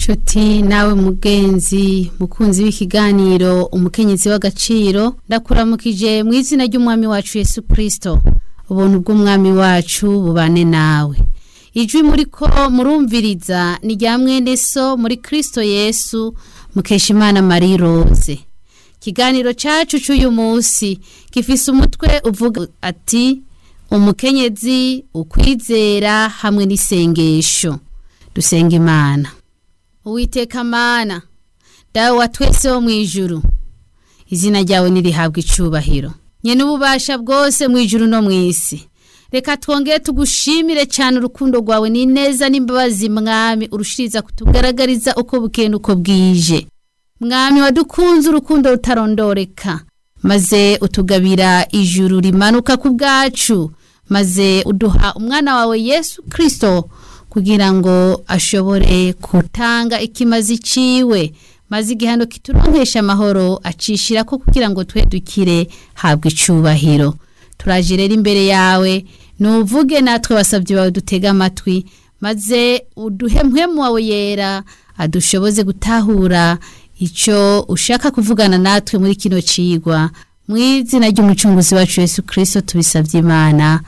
nshuti nawe mugenzi mukunzi w'ikiganiro umukenyezi w'agaciro ndakuramukije mu izina ry'umwami wacu yesu kirisito ubuntu bw'umwami wacu bubane nawe ijwi muri ko murumviriza ni rya mwene so muri kirisito yesu mukeshimana marie rose ikiganiro cyacu cy'uyu munsi gifise umutwe uvuga ati umukenyezi ukwizera hamwe n'isengesho dusenga imana uwiteka mana dawe wa twese wo mu ijuru izina ryawe nirihabwa icubahiro nyene ububasha bwose mu ijuru no mu isi reka twongere tugushimire cyane urukundo rwawe ni neza n'imbabazi mwami urushiriza kutugaragariza uko bukeye uko bwije mwami wadukunze urukundo rutarondoreka maze utugabira ijuru rimanuka ku bwacu maze uduha umwana wawe yesu kirisito kugira ngo ashobore gutanga ikimazi ciwe maze igihano kituronkesha amahoro acishira ko kugira ngo twe dukire habwa icubahiro turaje rero imbere yawe nuvuge natwe basabye bawe dutega amatwi maze uduhe mpwemu wawe yera adushoboze gutahura icyo ushaka kuvugana natwe muri kino cigwa mu izina ry'umucunguzi wacu yesu kirisito tubisabye imana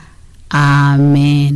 amen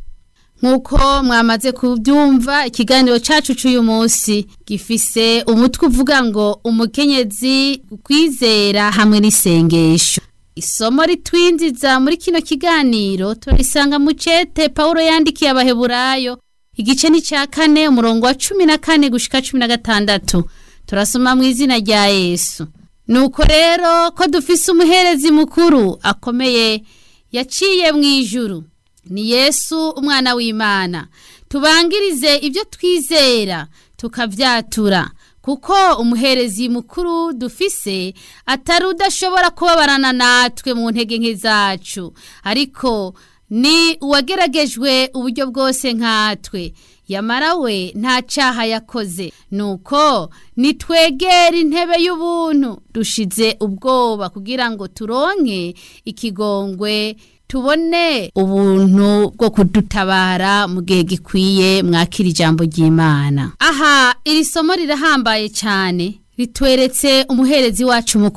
nk'uko mwamaze kubyumva ikiganiro cyacu cy'uyu munsi gifise umutwe uvuga ngo umukenyezi kwizera hamwe n'isengesho isomo ritwinjiza muri kino kiganiro turisanga mu cete paul yandikiye abaheburayo igice ni cya kane umurongo wa cumi na kane gushika cumi na gatandatu turasoma mu izina rya yesu nuko rero ko dufise umuherezi mukuru akomeye yaciye mu ijuru ni yesu umwana w'imana tubangirize ibyo twizera tukabyatura kuko umuherezi mukuru dufise atari udashobora kubabarana natwe mu ntege nke zacu ariko ni uwageragejwe uburyo bwose nkatwe yamara we nta cyaha yakoze nuko nitwegera intebe y'ubuntu dushize ubwoba kugira ngo turonke ikigongwe tubone ubuntu bwo kudutabara mu gihe gikwiye mwakira ijambo ry'imana aha iri somo rirahambaye cyane ritweretse umuherezi wacu mukuru